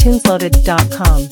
tunesloaded.com.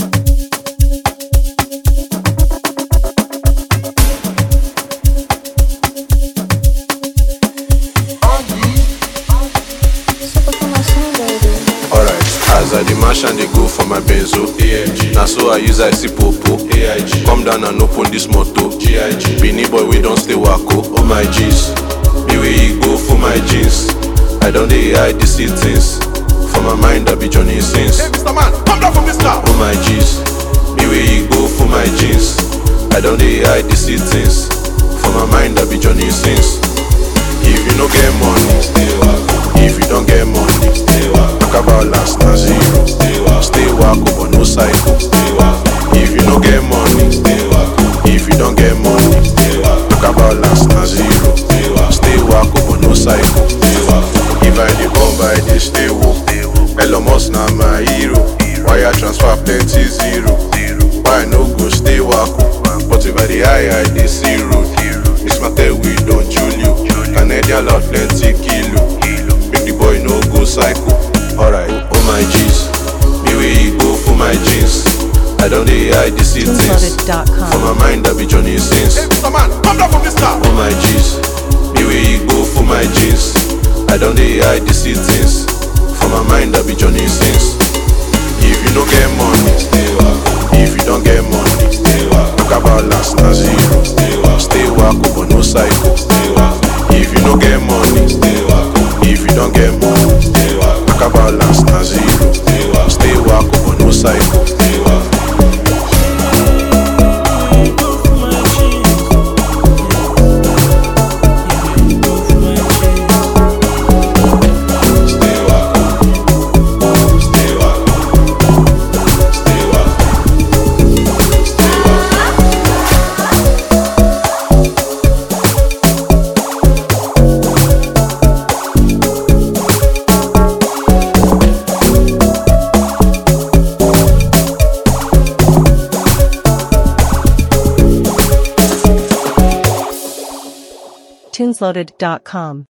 Alright, as I the mash and they go for my benzo. AIG. Now so I use I see popo. AIG. Come down and open this moto. GIG. Beanie boy we don't stay wacko. Oh my G's. Me way you go for my jeans. I don't dey hide the see things. For my mind I be Johnny Sins. Hey, Mr. Man, come down from this car. Oh my G's. Me way you go for my jeans. I don't dey hide the see things. For my mind I be Johnny Sins. If you no get money, stay wacko. If you don't get money, stay wacko. Talk about last na zero. Stay wacko. Stay wacko but no cycle. Stay wacko. If you no get money, stay wacko. If you don't get money, stay wacko. Talk about last na zero. Stay wacko. Stay wacko but no cycle. Stay wacko. If I dey bomb, I dey stay woke. Elon Musk na my hero. Wire transfer plenty zero. Why I no go stay wacko? But if I dey high, I dey see road. This matter we don Julio. Canadian loud plenty kilo. Make the boy no go psycho. Alright, oh my G's. Me way you go for my jeans. I don't dey hide the see things. For tunesloaded.com. my mind, I be Johnny Sins. Hey, Mr. Man, come down from this car. Oh my G's. Me way you go for my jeans. I don't dey hide the see things. For my mind, I be Johnny Sins. If you no get money, stay wacko. If you don't get money, stay wacko. Talk about last na zero. Stay wacko. Stay wacko but no cycle. Stay wacko. If you no get money, stay wacko. If you don't get money, stay wacko. Talk about last na zero. Stay wacko. Stay wacko but no cycle. Stay wacko. Stay wacko. Stay wacko. Stay wacko. Stay wacko. tunesloaded.com.